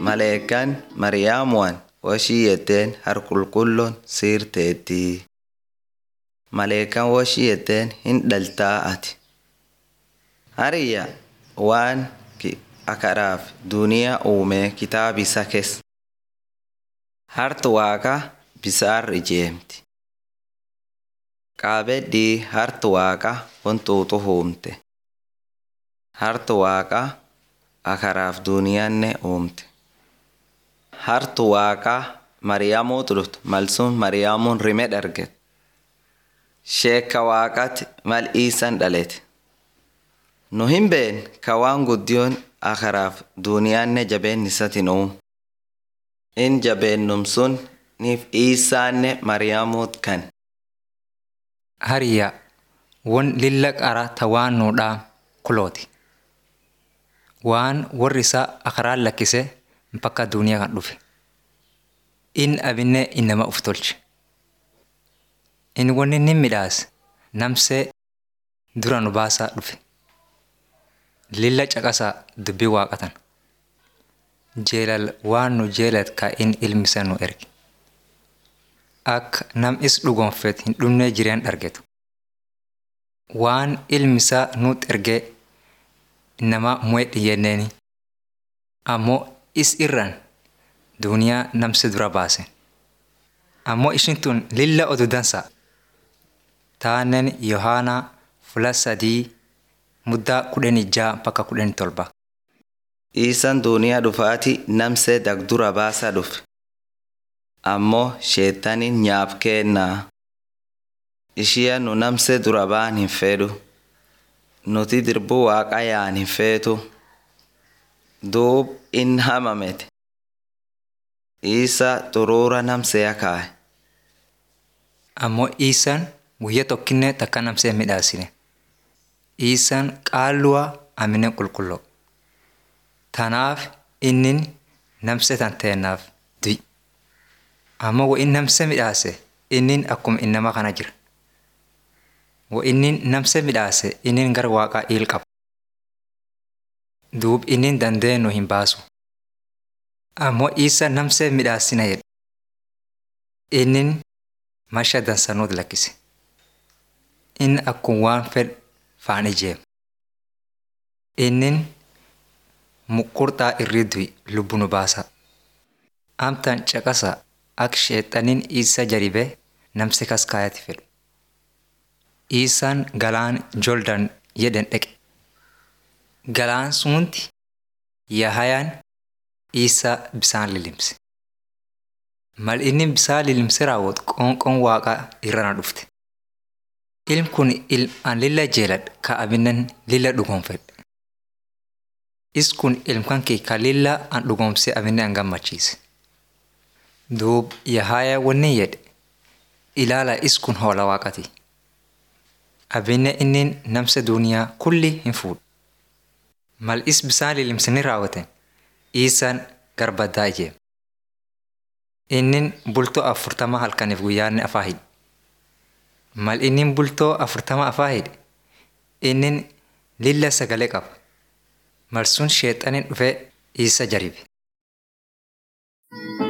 maleekan mariyaamuwan woshii yetteen harqulqulloon siirteetti. Maleekan woshii yetteen hin dhaltaa ati. Hariyya waan akaraaf duniyaa uumee kitaaba isa keessa. Harti waaqa bisaarra ijeemti. Qaabedhii harti waaqa wantuutu uumte. Harti waaqa akaraaf duniyaanne uumte. Harti waaqa Mariyaamuutu dhufte malsun Mariyaamuun rime dhargete. Sheekka waaqatti mal iisan dhalete. Nu hin been ka waan guddiyoon akaraaf duniyaanne jabeen isatiin uumu. In jabeennum sun niif iisaanne Mariyaamuut kan. Hariyya won lilla qara ta waan nuudhaa kulooti. Waan warri isaa akaraan lakkise bakka duniyaa kan dhufe. In abinne innama uf tolche. In wanni inni midhaas namsee dura nu baasaa dhufe. Lilla caqasaa dubbii waaqatan. Jeelal waan nu jeelat ka in ilmisa nu erge. Akka nam is dhugonfet hin dhumnee jireen dhargetu. Waan ilmisaa nuut ergee nama mu'edhi yenneeni. Ammoo is irran duniyaa namsi dura baase. Ammoo ishin tun lilla odu dansa. Taanen Yohaanaa fula sadii muddaa kudhanii ja'a bakka kudhanii torba. Iisan duniyaa dhufaati namsee dagdura baasaa dhufe. Ammoo sheettaniin nyaaf kennaa. Ishiya nu namsee dura baan hin fedhu. Nuti dirbuu waaqa yaan hin feetu. Duub in hamamete. Isa xuruura namsee kaaye. Ammoo Iisaan guyyaa tokkinne takka namsee midhaasine. Iisaan qaalluwa amine qulqulloo. Tanaaf innin namsee tan teennaaf du'i. Ammoo wo in namsee midhaase innin akkuma innama kana jira. Wo innin namsee midhaase innin gara waaqaa il qaba. Duub innin dandee nu hin baasu. Ammoo isa namsee midhaasina jedhe. Innin masha dansanuut lakkise. Inni akkuma waan fedhe faan ijeema. Innin muqurxaa irri du'i lubbu nu baasa. Amtan caqasa akka sheexaniin isa jaribee namsi kas kaayati fedhu. Isaan galaan Jordan jedhan dhaqe. Galaan sunti Yahayaan isa bisaan lilimse. Mal inni bisaan lilimse raawwatu qoonqoon waaqaa irra na dhufte. Ilmi kun ilmaan lilla jeeladha ka abinan lilla dhugoonfedhe. Is kun ilmkan kee ka lilla an dhugoomsee abinne an gammachiise. Duub Yahayaa wanni jedhe ilaala is kun hoola waaqati. Abinne inni namsa duniyaa kulli hin fuudhu. Mal is bisaan lilimsanii raawwatan isaan garbaddaa ijeema. Innin bultoo afurtama halkaniif guyyaanni afaa hidhe. Mal innin bultoo afurtama afaa hidhe innin lilla sagalee qaba. Mal sun sheexaniin dhufee isa jaribe.